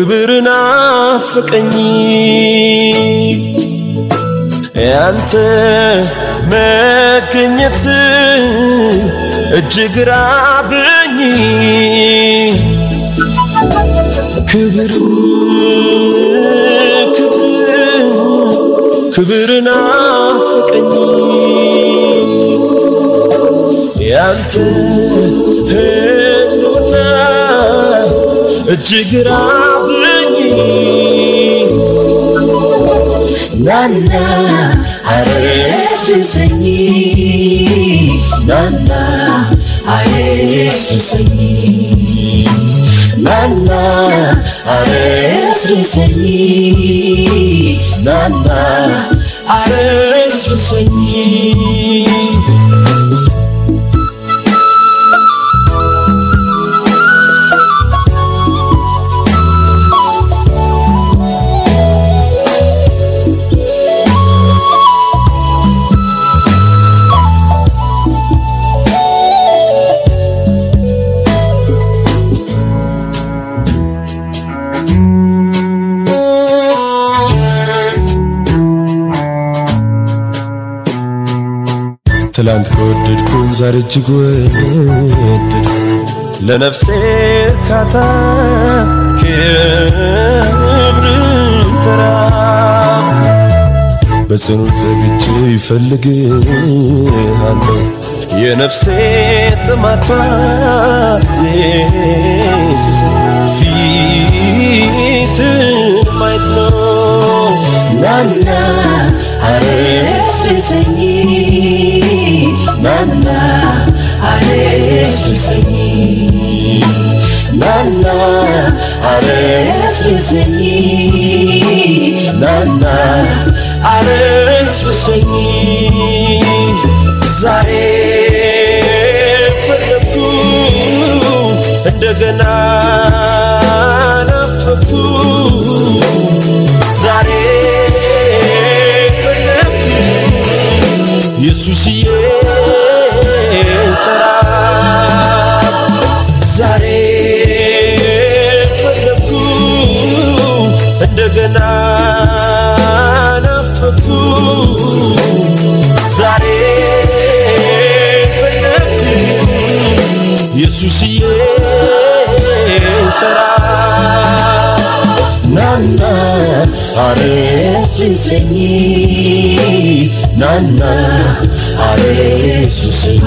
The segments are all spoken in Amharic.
ክብር ናፈቀኝ ያንተ መገኘት እጅግ ራበኝ ክብር ክብር ክብር ናፈቀኝ ያንተ ህልውና እጅግ ራበኝ ናና አረስርሰኝ ናና አረስርሰኝ ናና አረስርሰኝ ናና አረስርሰኝ ትላንት ከወደድኩ ዛሬ እጅግ ወደድኩ ለነፍሴ እርካታ ክብርን ተራብ በጽኑ ተግቼ ይፈልግሃለሁ የነፍሴ ጥማቷ ኢየሱስ ፊት ማየት ነው ናና አረስርሰኝ ናና አረስርሰኝ ናና አረስርሰኝ ናና አረስርሰኝ ዛሬ ፈለግኩ እንደገና ናፈኩ ዛሬ ፈለግኩ ኢየሱስዬ ጠራ ዛሬ ፈለግኩ እንደገና ናፈኩ ዛሬ ፈለግኩ ኢየሱስዬ ጠራ ናና አረስርሰኝ ናና አረስርሰኝ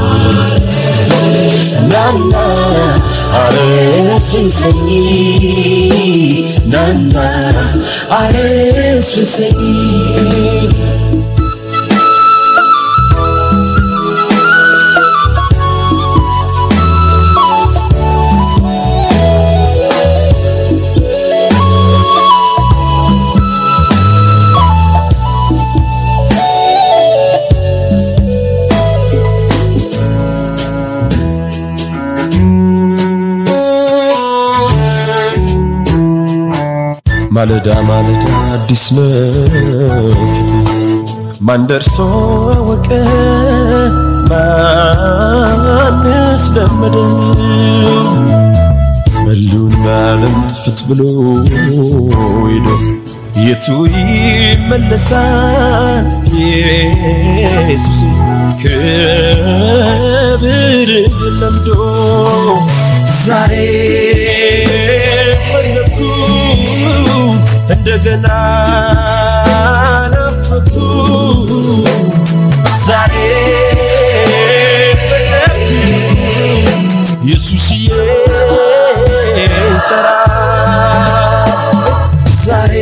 ናና አረስርሰኝ ናና አረስርሰኝ ማለዳ ማለዳ አዲስ ነው ፊት ማን ደርሶ አወቀ ማንስ ለመደው በሉና ዓለም ጥፍት ብሎ ሄዶ የቱ ይመለሳል ኢየሱስ ክብር ለምዶ ዛሬ ፈለግኩ እንደገና ናፈኩ ዛሬ ፈለግኩ ኢየሱስዬ ጠራ ዛሬ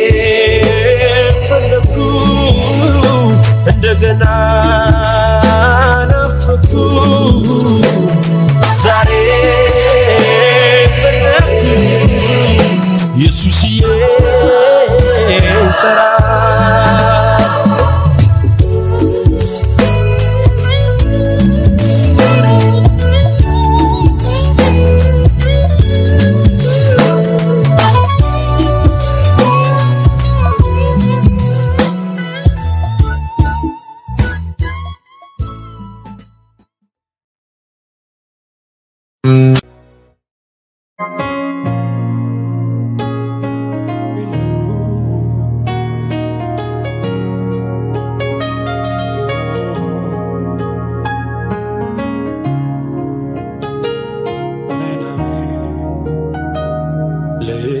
ፈለግኩ እንደገና ናፈኩ ዛሬ ፈለግኩ ኢየሱስዬ ጠራ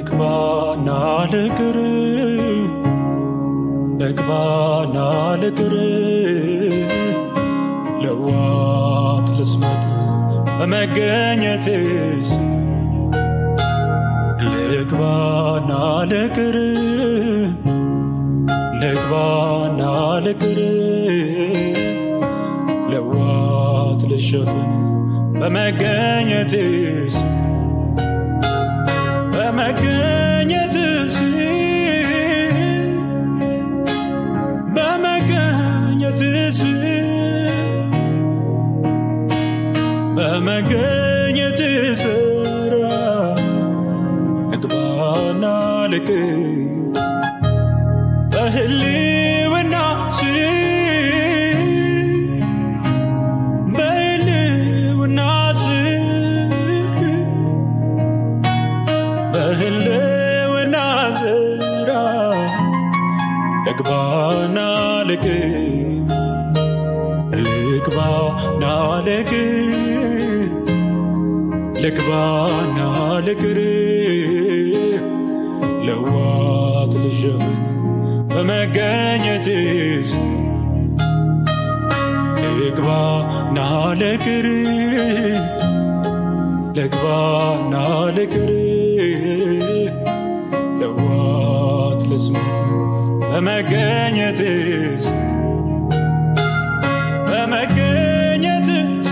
ልግባና ልቅር ልግባና ልቅር ለዋት ልስመት በመገኘትስ ልግባና ልቅር ልግባና ልቅር ለዋት ልሸፍን በመገኘትስ በመገኘትስ በመገኘትስ በመገኘትስ ራ እግባና ልቅ በህልውና ስር በህልውና ስር በህልውና ስራ ልግባና ልቅ ልግባና ልቅ ልግባና ልቅር ለዋት ልሸፍን በመገኘትስ ልግባና ልቅር ልግባና ልቅር ለዋት ልስመት በመገኘትስ በመገኘትስ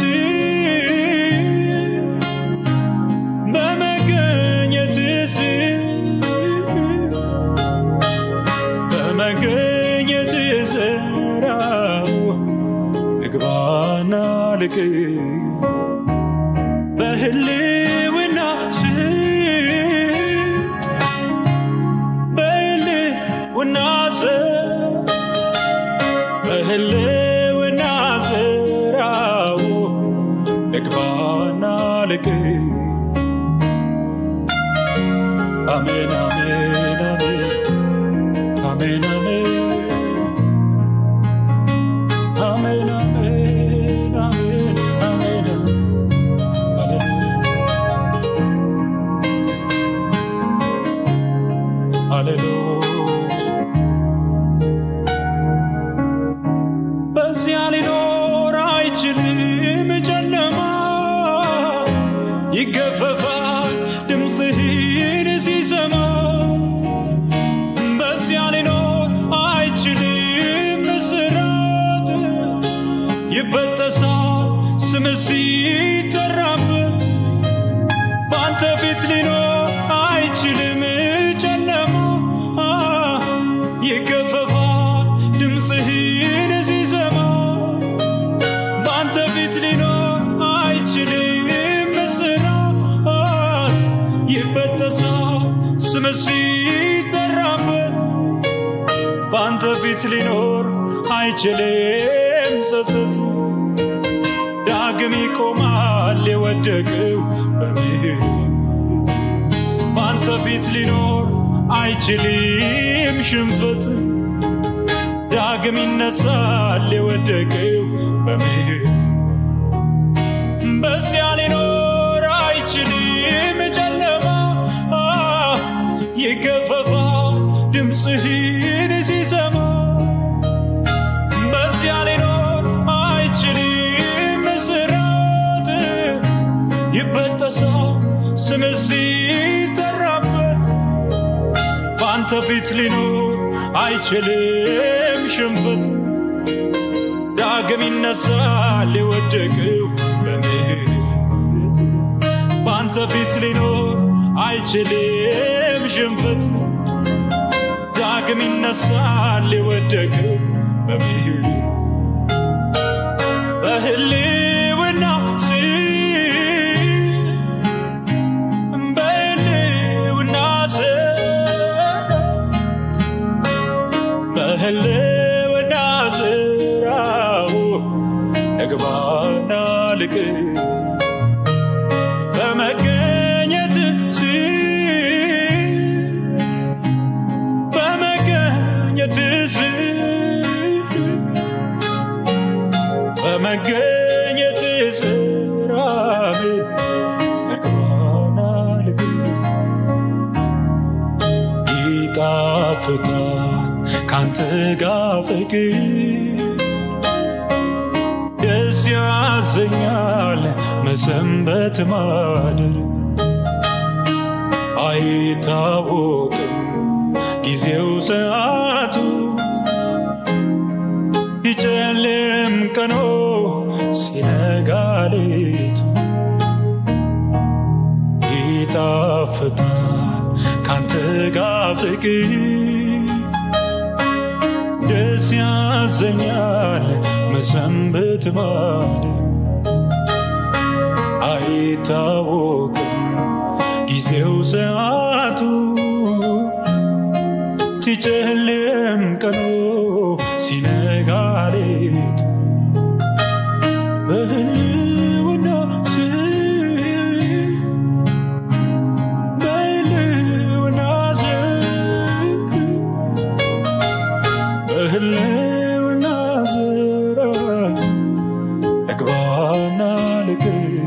በመገኘትስ በመገኘትስ ራው ልግባና ልቅ በህልውና ስር በህልውና ስር በህልውና ስራው ልግባና ልቅ አሜን አሜን አሜን አሜን አሜን አሜን አሜን አሜን ሃሌሉያ በዚያ ሊኖር አይችልም ጨለማ ይገፈፋል ድምፅህን ሲሰማ በዚያ ሊኖር አይችልም እስራት ይበጠሳል ስም ሲጠራበት በአንተ ፊት ሊኖር አይችልም ጨለማ ይገፈፋል ድምፅህን ሲሰማ በአንተ ፊት ሊኖር አይችልም እስራት ይበጠሳል ስም ሲጠራበት በአንተ ፊት ሊኖር አይችልም ጸጸት ዳግም ይቆማል የወደቀው በምህረት በአንተ ፊት ሊኖር አይችልም ሽንፈት ዳግም ይነሳል የወደቀው በምህረት በዚያ ሊኖር አይችልም ጨለማ ይገፈፋል ድምፅህን ሲሰማ በዚያ ሊኖር አይችልም እስራት ይበጠሳል ስም ሲጠራበት በአንተ ፊት ሊኖር አይችልም ሽንፈት ዳግም ይነሳል የወደቀው በምህረት በአንተ ፊት ሊኖር አይችልም ሽንፈት ዳግም ይነሳል የወደቀው በምህረት በህልውና ስር በህልውና ስር በህልውና ስራው እግባና ልቅ በመገኘት ስር በመገኘት ስር በመገኘት ስራ እግባና ልቅ ይጣፍጣል ካንተ ጋር ፍቅር ደስ ያሰኛል መሰንበት ማደር አይታወቅም ጊዜው ሰዓቱ ይጨልም ቀኖ ሲነጋ ሌቱ ይጣፍጣል ካንተ ጋር ፍቅር ደስ ያሰኛል መሰንበት ማደር አይታወቅም ጊዜው ሰዓቱ ሲጨልም ቀኑ ሲነጋ ሌቱ በህልውና ስር በህልውና ስር በህልውና ስር እግባና ልቅ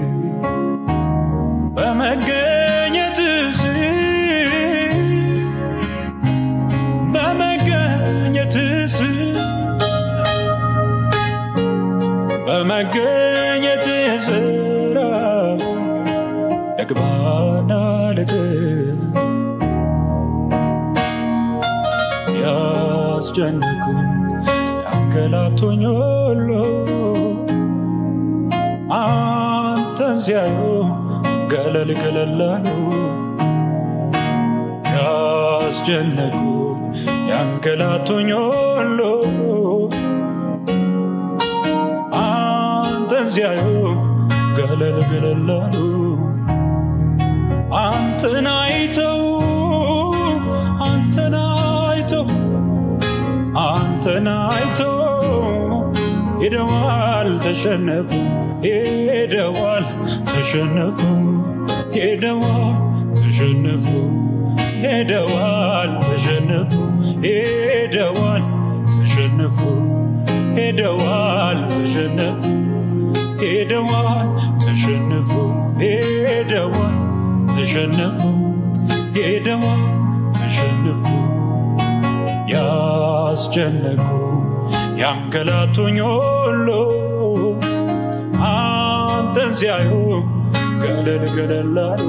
በመገኘት ስር በመገኘት ስር በመገኘት ስራ እግባና ልቅ ያስጨንቁኝ ያንገላቱኝ ሁሉ አንተን ሲያዩ ገለል ገለላሉ ያስጨነቁኝ ያንገላቱኝ ሁሉ አንተን ሲያዩ ገለል ገለላሉ አንተን አይተው አንተን አይተው አንተን አይተው ሄደዋል ተሸነፉ ሄደዋል ተሸነፉ ሄደዋል ተሸነፉ ሄደዋል ተሸነፉ ሄደዋል ተሸነፉ ሄደዋል ተሸነፉ ሄደዋል ተሸነፉ ሄደዋል ተሸነፉ ሄደዋል ተሸነፉ ያስጨነቁ ያንገላቱኝ ሁሉ አንተን ሲያዩ ገለል ገለላሉ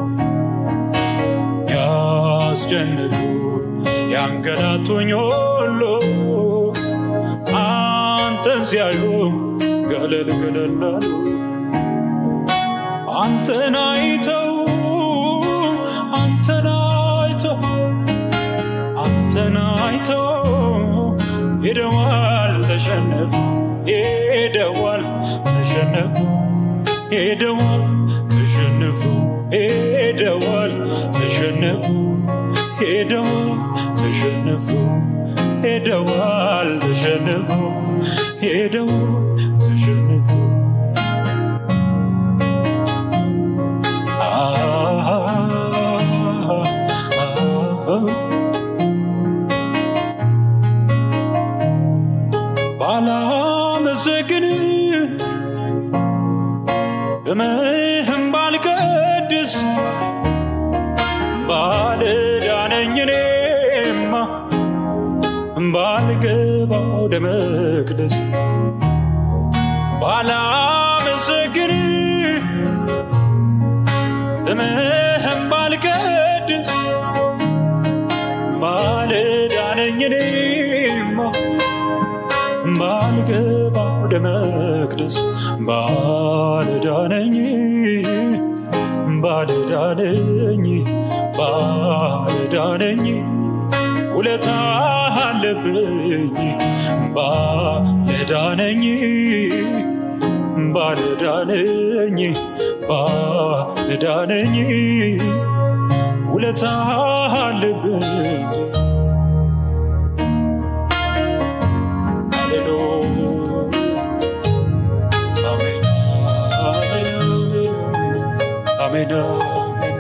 ያስጨንቁ ያንገላቱኝ ሁሉ አንተን ሲያዩ ገለል ገለላሉ አንተን አይተው አንተን አይተው አንተን አይተው ሄደዋል ተሸነፉ ሄደዋል ተሸነፉ ሄደዋል ተሸነፉ ሄደዋል ተሸነፉ ሄደዋል ተሸነፉ ሄደዋል ተሸነፉ ሄደዋል ተሸነፉ ባላመሰግን ደምህም ባልቀድስ ባልዳነኝ እኔማ ባልገባ ወደ መቅደስ ባላመሰግን ደምህም ባልቀድስ ባልዳነኝ እኔማ ባልገባ ወደ መቅደስ ባልዳነኝ ባልዳነኝ ባልዳነኝ ውለታ አለብኝ ባልዳነኝ ባልዳነኝ ባልዳነኝ ውለታ አለብኝ አሜን አሜን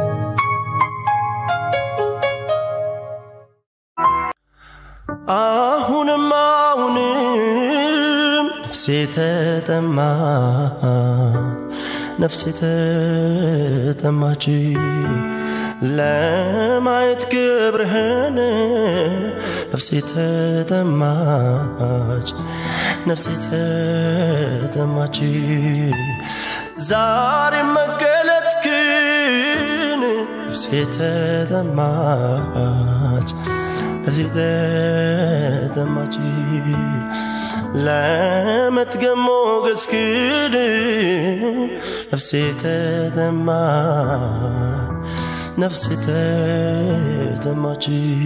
አሁንም አሁንም ነፍሴ ተጠማች ነፍሴ ተጠማች ለማየት ክብርህን ነፍሴ ተጠማች ነፍሴ ተጠማች ዛሬ መገለጥክን ነፍሴ ተጠማች ነፍሴ ተጠማች ለመትገም ሞገስክን ነፍሴ ተጠማች ነፍሴ ተጠማች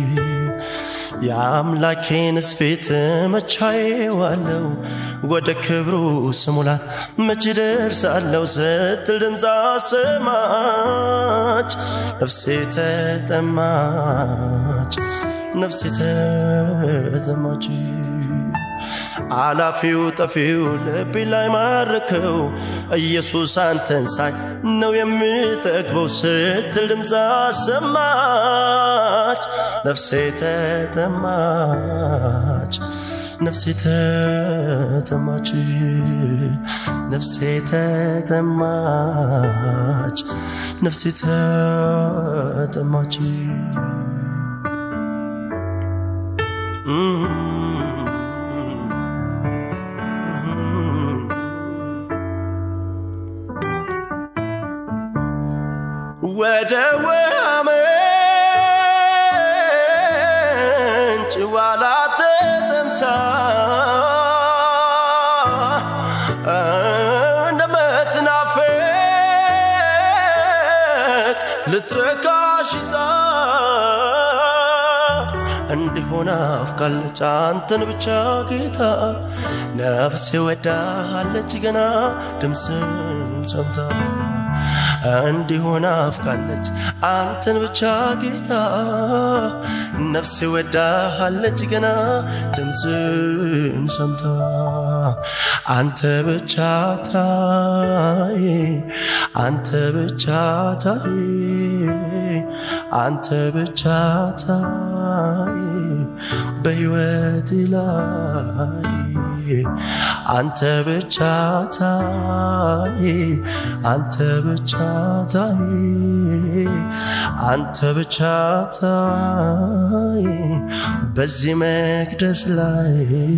የአምላኬንስ ፊት መቻዬዋለው ወደ ክብሩ ስሙላት መች ደርሳለው ስትል ድምፅ አሰማች ነፍሴ ተጠማች ነፍሴ ተጠማች አላፊው ጠፊው ልቤ ላይ ማረከው ኢየሱስ አንተን ሳይ ነው የምጠግበው ስትል ድምፅ አሰማች ነፍሴ ተጠማች ነፍሴ ተጠማች ነፍሴ ተጠማች ነፍሴ ተጠማች ወደ ውሃ ምንጭ ዋላ ተጠምታ እንደምትናፍቅ ልትረካ ሽታ እንዲሆን አፍቃለች አንተን ብቻ ጌታ ነፍሴ ወዳሃለች ገና ድምፅን ሰምታ እንዲሆን አፍቃለች አንተን ብቻ ጌታ ነፍሴ ወዳሃለች ገና ድምፅን ሰምታ አንተ ብቻ ታይ አንተ ብቻ ታይ አንተ ብቻ ታይ በሕይወቴ ላይ አንተ ብቻ ታይ አንተ ብቻ ታይ አንተ ብቻ ታይ በዚህ መቅደስ ላይ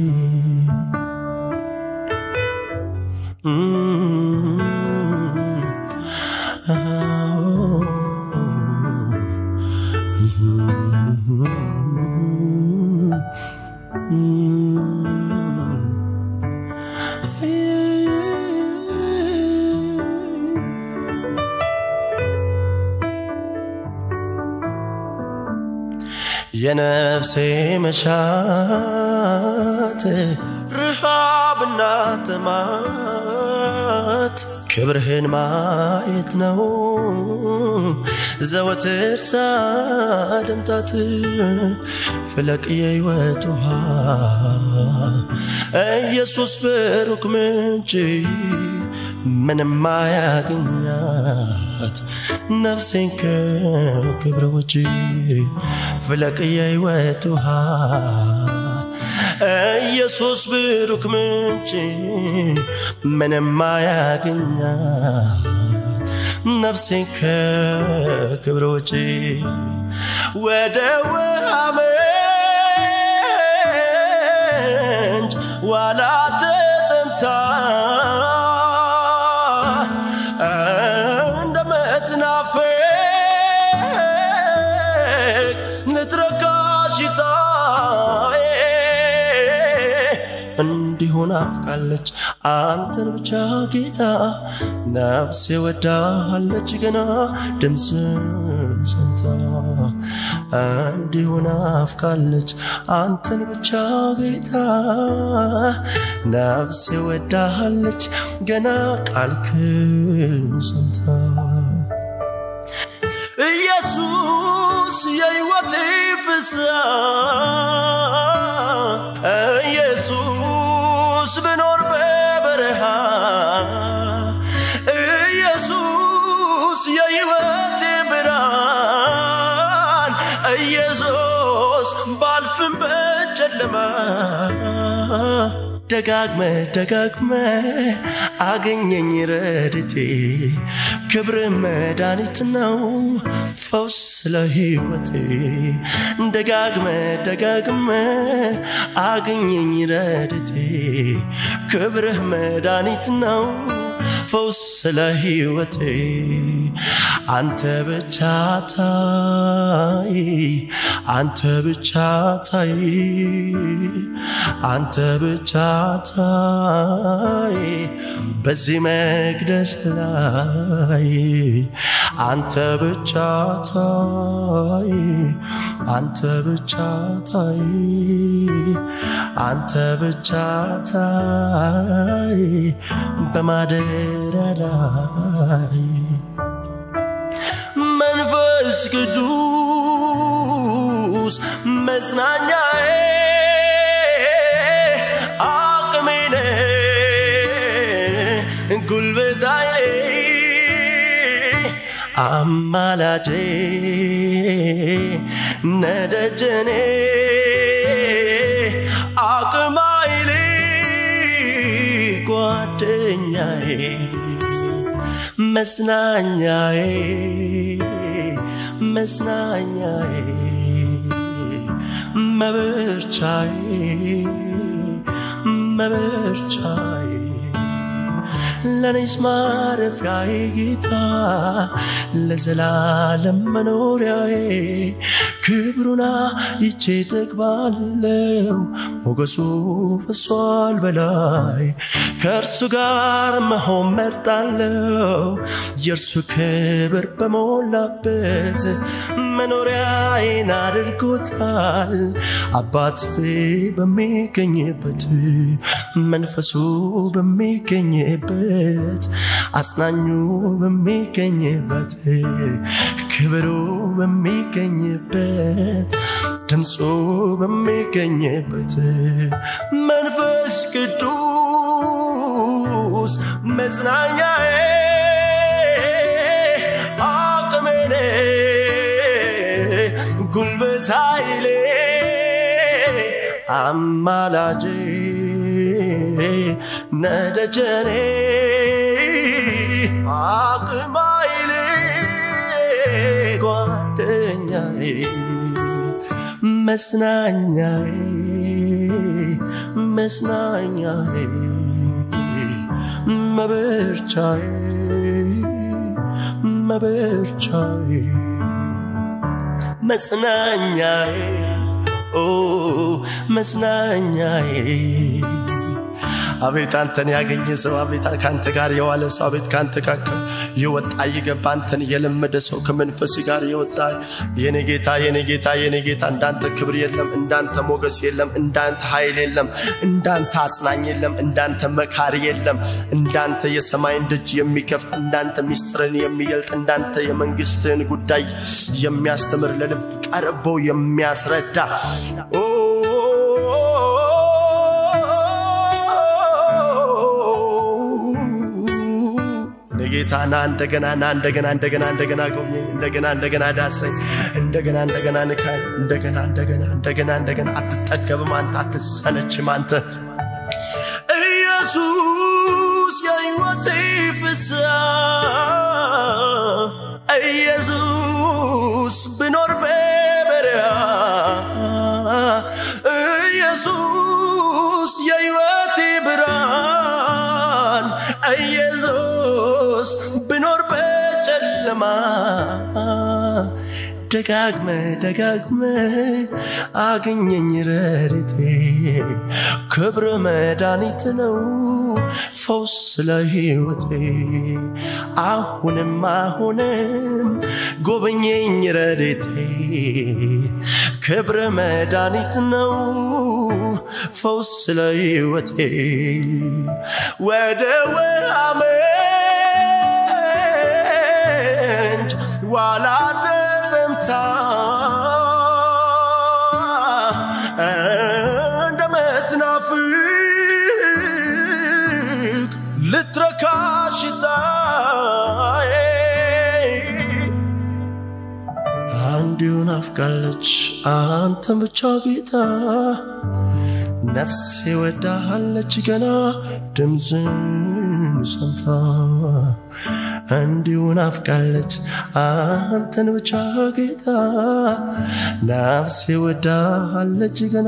የነፍሴ መሻት ርሃብና ጥማት ክብርህን ማየት ነው ዘወትር ሳደምጣት ፍለቅ የሕይወት ውሃ ኢየሱስ ብሩክ ምንጭ ምንም አያገኛት ነፍሴን ከክብረ ውጭ ፍለቅ የሕይወት ውሃ ኢየሱስ ብሩክ ምንጭ ምንም አያገኛት ነፍሴን ከክብረ ውጭ ወደ ውሃ ምንጭ ዋላ ተጠምታ እንደምትናፍቅ ንትረካ ሽታ እንዲሆን አፍቃለች አንተን ብቻ ጌታ ነፍሴ ወዳሃለች ገና ድምፅን ሰምታ እንዲሆን አፍቃለች አንተን ብቻ ጌታ ነፍሴ ወዳሃለች ገና ቃልክን ሰምታ ኢየሱስ የሕይወቴ ፍስሐ ኢየሱስ ብኖር በበረሃ ኢየሱስ የሕይወቴ ብርሃን ኢየሱስ ባልፍም በጨለማ ደጋግመ ደጋግመ አገኘኝ ረድቴ ክብር መድኃኒት ነው ፈውስ ለሕይወቴ ደጋግመ ደጋግመ አገኘኝ ረድቴ ክብርህ መድኃኒት ነው ፈውስ ለሕይወቴ አንተ ብቻ ታይ አንተ ብቻ ታይ አንተ ብቻ ታይ በዚህ መቅደስ ላይ አንተ ብቻ ታይ አንተ ብቻ ታይ አንተ ብቻ ታይ በማደሪያ ላይ መንፈስ ቅዱስ መጽናኛዬ አቅሜ ነህ ጉልበታዬ አማላጄ ነደጀኔ አቅም ኃይሌ ጓደኛዬ መጽናኛዬ መጽናኛዬ መበርቻዬ መበርቻዬ ለኔስ ማረፊያዬ ጌታ ለዘላለም መኖሪያዬ ክብሩና ይቼ ጠግባለው ሞገሱ ፈሷል በላይ ከእርሱ ጋር መሆን መርጣለው የእርሱ ክብር በሞላበት መኖሪያዬን አድርጎታል አባት በሚገኝበት መንፈሱ በሚገኝበት አጽናኙ በሚገኝበት ክብሩ በሚገኝበት ድምፁ በሚገኝበት መንፈስ ቅዱስ መጽናኛዬ አቅሜ ጉልበት ኃይሌ አማላጄ ነደጀኔ አቅም ኃይሌ ጓደኛዬ መጽናኛዬ መጽናኛዬ መበርቻዬ መበርቻዬ መጽናኛዬ ኦ መጽናኛዬ አቤት አንተን ያገኘ ሰው አቤት ከአንተ ጋር የዋለ ሰው አቤት ከአንተ ጋር የወጣ የገባ አንተን የለመደ ሰው ከመንፈስ ጋር የወጣ የኔ ጌታ የኔ ጌታ የኔ ጌታ እንዳንተ ክብር የለም እንዳንተ ሞገስ የለም እንዳንተ ኃይል የለም እንዳንተ አጽናኝ የለም እንዳንተ መካሪ የለም እንዳንተ የሰማይን ደጅ የሚከፍት እንዳንተ ሚስጥርን የሚገልጥ እንዳንተ የመንግስትህን ጉዳይ የሚያስተምር ለልብ ቀርቦ የሚያስረዳ ኦ ጌታ ና እንደገና ና እንደገና እንደገና እንደገና ጎብኘኝ እንደገና እንደገና ዳሰኝ እንደገና እንደገና ንካኝ እንደገና እንደገና እንደገና እንደገና አትጠገብም አንተ አትሰለችም አንተ ኢየሱስ የሕይወቴ ፍስሐ ኢየሱስ ብኖር በበረሃ ኢየሱስ የሕይወቴ ብርሃን ኢየሱስ ብኖር በጨለማ ደጋግመ ደጋግመ አገኘኝ ረድቴ ክብር መድኃኒት ነው ፈውስ ለሕይወቴ አሁንም አሁንም ጎበኘኝ ረድቴ ክብር መድኃኒት ነው ፈውስ ለሕይወቴ ወደ ወአመንጭ ዋላ ተጠምታ እንደምትናፍቅ ልትረካ ሽታዬ አንዲሁ ናፍቃለች አንተን ብቻ ጌታ ነፍሴ ወዳሃለች ገና ድምፅን ሰምታ እንዲሁ ናፍቃለች አንተን ብቻ ጌታ ነፍሴ ወዳሃለች ገና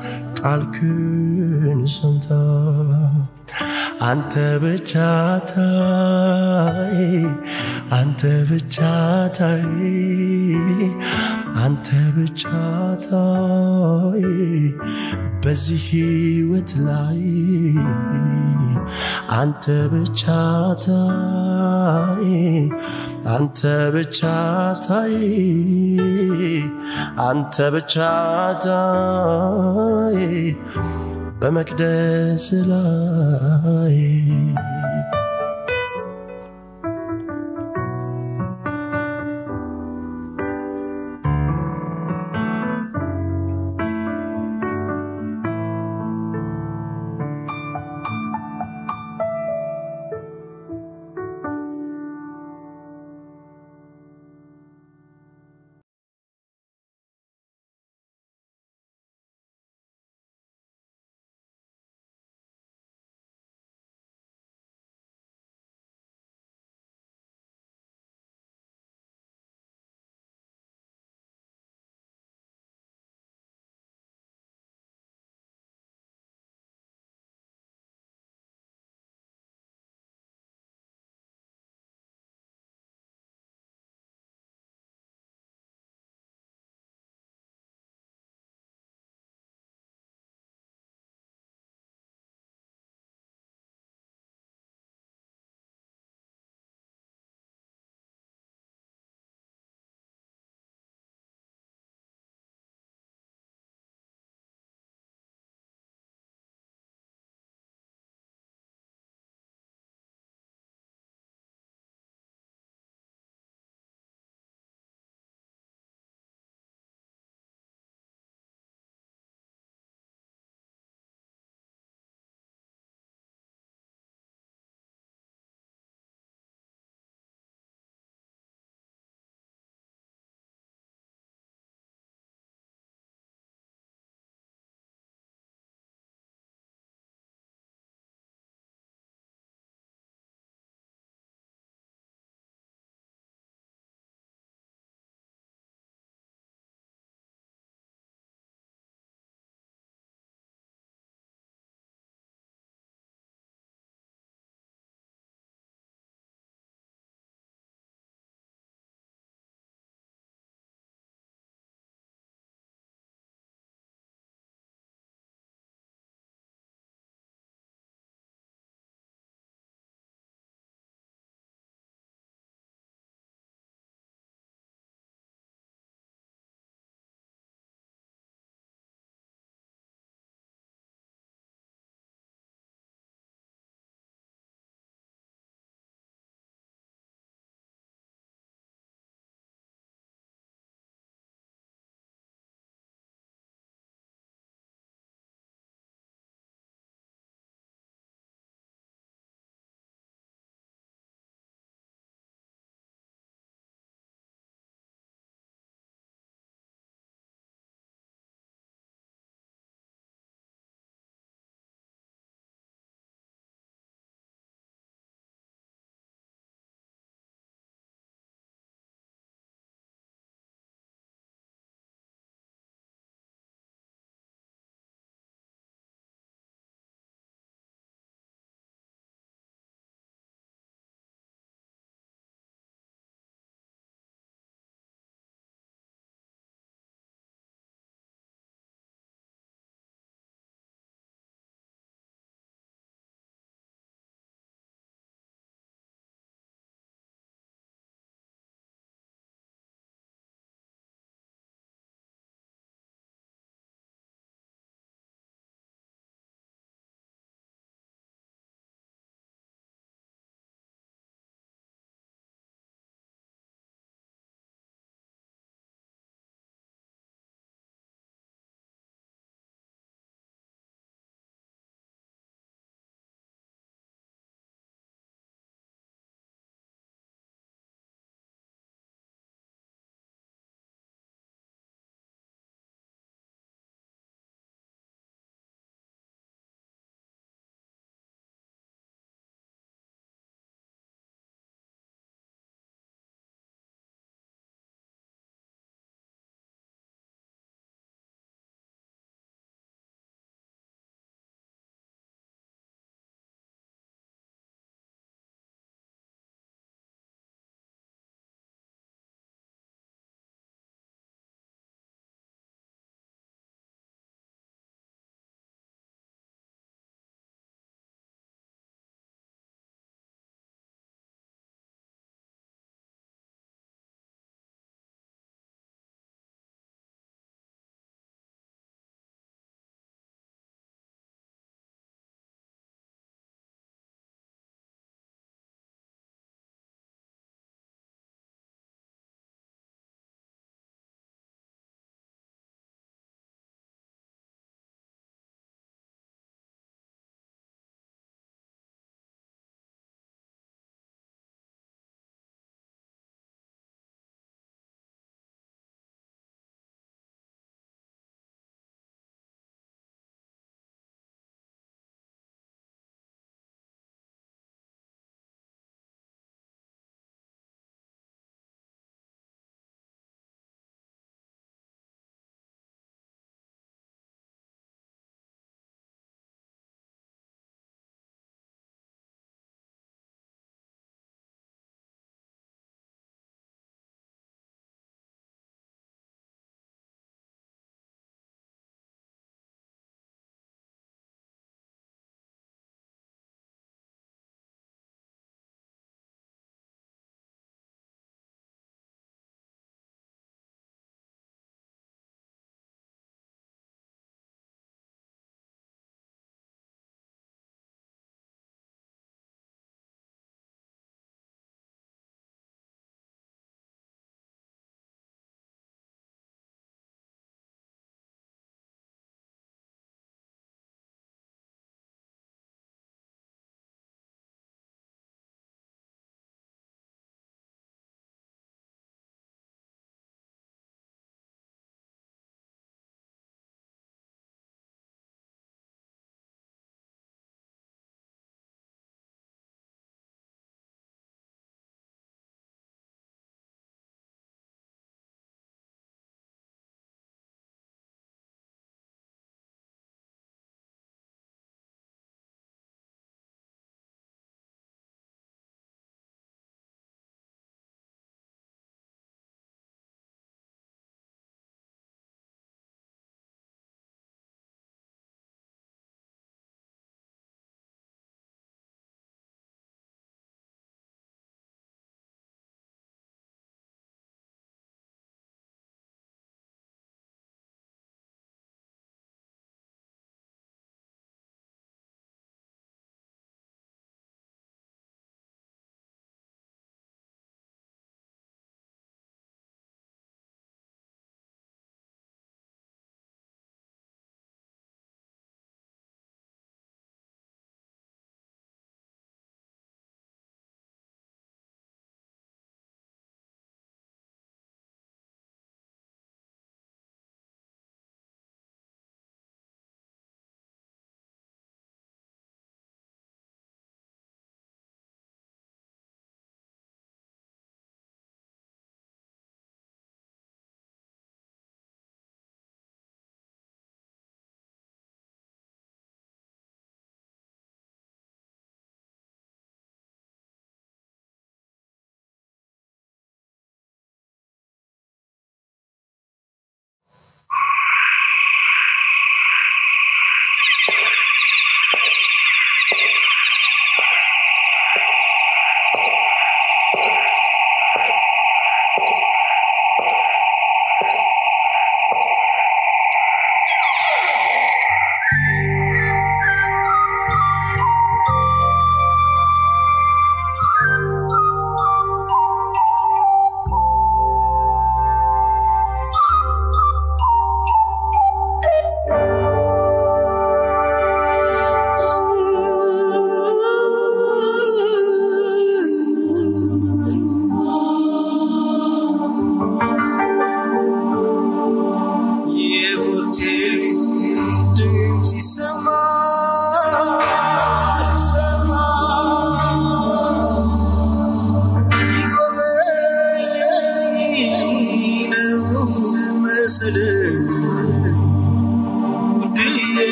ቃልክን ሰምታ አንተ ብቻ ታይ አንተ ብቻ ታይ አንተ ብቻ ታይ በዚህ ህይወት ላይ አንተ ብቻ ታይ አንተ ብቻ ታይ አንተ ብቻ ታይ በመቅደስ ላይ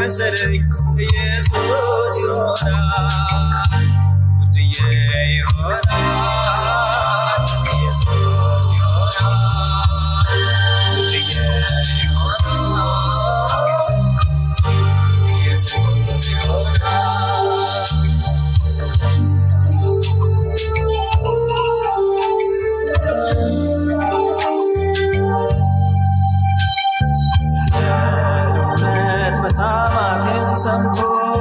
መሰለኝ ኢየሱስ ይሆናል ውድዬ ይሆናል ኢየሱስ ይሆናል ውድዬ ይሆናል ኢየሱስ ይሆናል እውነት መታማቴን ሰምቶ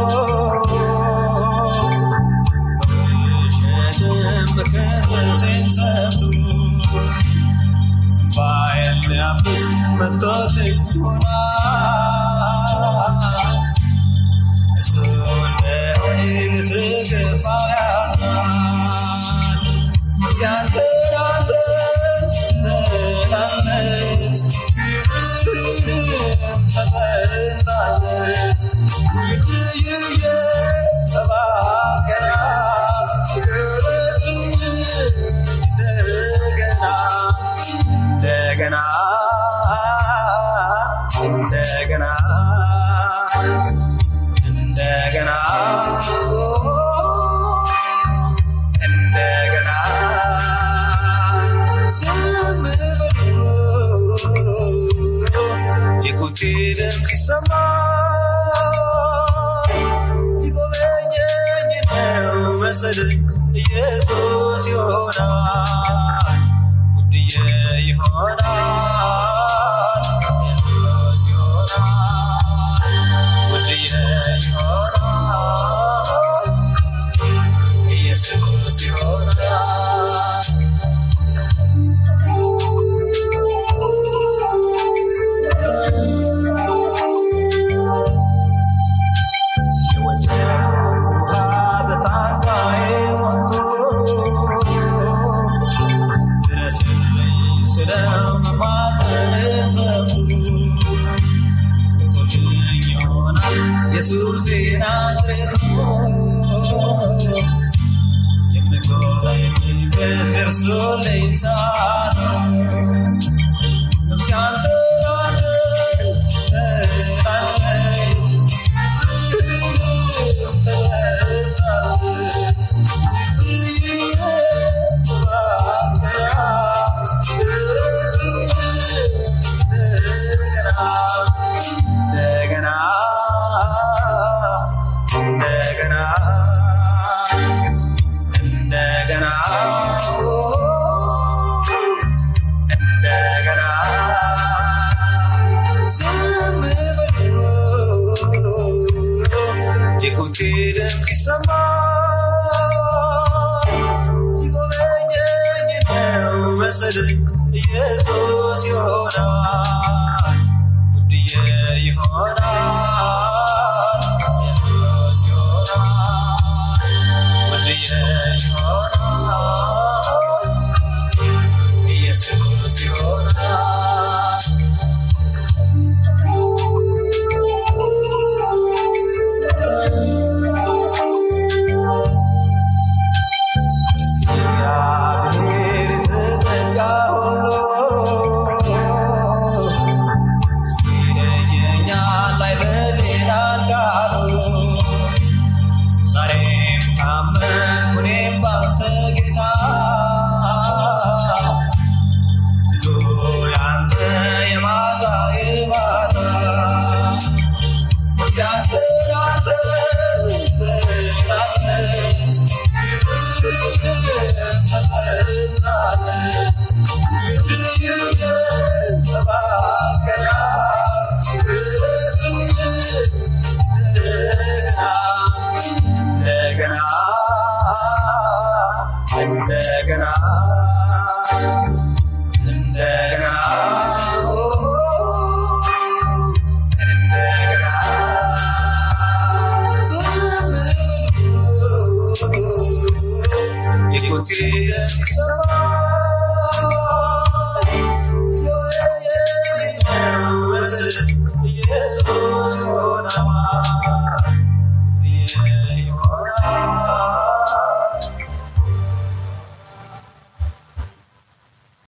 በውሸትም መከሰሴን ሰምቶ እምባዬን ሊያብስ መጥቶልኝ ይሆናል እሱ እንደሆነ ልትገፋው ያዝናል ሲያንከራተት ትላለች ፍቅርህንም ተጠልታለች ውድዬ እባክህ ፍቅርህን እንደገና እንደገና እንደገና እንደገና እንደገና ዝም ብሎ የኮቴ ድምፅ ሲሰማ ይጎበኘኝ ነው መሰለኝ ኢየሱስ ይሆናል ውድዬ ይሆናል ኢየሱስ ይሆናል ውድዬ ይሆናል ኢየሱስ ይሆናል የወጀብ ውሃ በታንኳዬ ሞልቶ ድረስልኝ ስለው መማፀንን ሰምቶ ቶልኝ ይሆናል ኢየሱስ ናዝሬቱ የምጎበኝበት ደርሶልኝ ሳለ ነፍሴ አንተራለች ትላለች እንደገና እንደገና እንደገና እንደገና ዝም ብሎ የኮቴ ድምፅ ሲሰማ ይጎበኘኝ ነው መሰለኝ ኢየሱስ ይሆናል ውድዬ ይሆናል ኢየሱስ ይሆናል ውድዬ ይሆናል ኢየሱስ ይሆናል እግዚአብሔር የተጠጋ ሁሉ ይለየኛል አይበል ይላል ቃሉ። ዛሬም ታመንኩ እኔም ባንተ ጌታ ድሉ ያንተ የማታ የማታ ሲያንከራተት ትላለች እንደገና እንደገና እንደገና የኮቴ ኢየሱስ